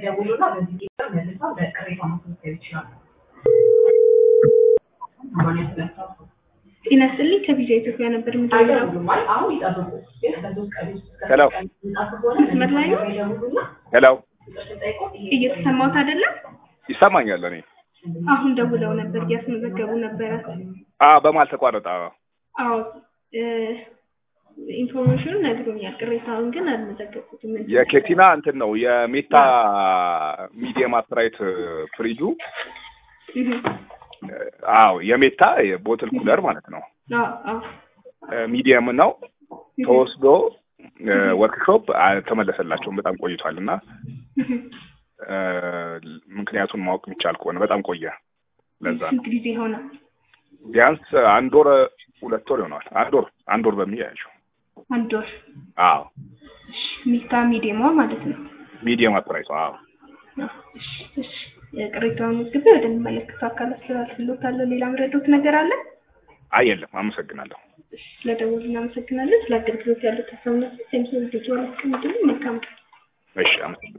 ይደውሉና በዚህ ቁጥር መልሰው በቅሬታ ማስመዝገብ ይችላሉ። ጤና ይስጥልኝ ከቪዛ ኢትዮጵያ ነበር የምደውለው። አይደውሉም ማለት አሁን ይጠብቁ። ግን ከሶስት ቀን ውስጥ እስከ ሄሎ። ሶስት ቀን የሚመጣ ከሆነ መስመር ላይ ነው? ይደውሉና ሄሎ ቁጥር ሲጠይቁት ይሄ እየተሰማሁት አይደለም? ይሰማኛል። እኔ አሁን ደውለው ነበር እያስመዘገቡ ነበረ። አ በማል ተቋረጠ። አዎ እ ኢንፎርሜሽኑን ነግሮኛል። ቅሬታውን ግን አልመዘገብኩትም። ምንድን ነው? የኬቲና እንትን ነው የሜታ ሚዲየም አስትራይት ፍሪጁ እህ፣ አዎ የሜታ የቦትል ኩለር ማለት ነው። አዎ አዎ ሚዲየም ነው ተወስዶ ወርክሾፕ ተመለሰላቸውም በጣም ቆይቷል እና እህ፣ እ፣ ምክንያቱን ማወቅ የሚቻል ከሆነ በጣም ቆየ። ለዛ ነው ስንት ጊዜ ሆነ? ቢያንስ አንድ ወር ሁለት ወር ይሆነዋል። አንድ ወር አንድ ወር በሚያያቸው አንድ ወር። አዎ እሺ፣ ሚታ ሚዲየሟ ማለት ነው። ሚዲየም አስትራይቷ አዎ እሺ፣ እሺ። ቅሬታውን መዝግቤ ወደሚመለከተው አካል አስተላልፍልዎታለሁ። ሌላ ምረዶት ነገር አለ? አይ የለም። አመሰግናለሁ። እሺ፣ ስለደወሉ እናመሰግናለን። ስለ አገልግሎት ያሉት ሀሳብና ሴምሶ ልጆች ዋላችሁ መልካም ቀን። እሺ አመሰግናለሁ።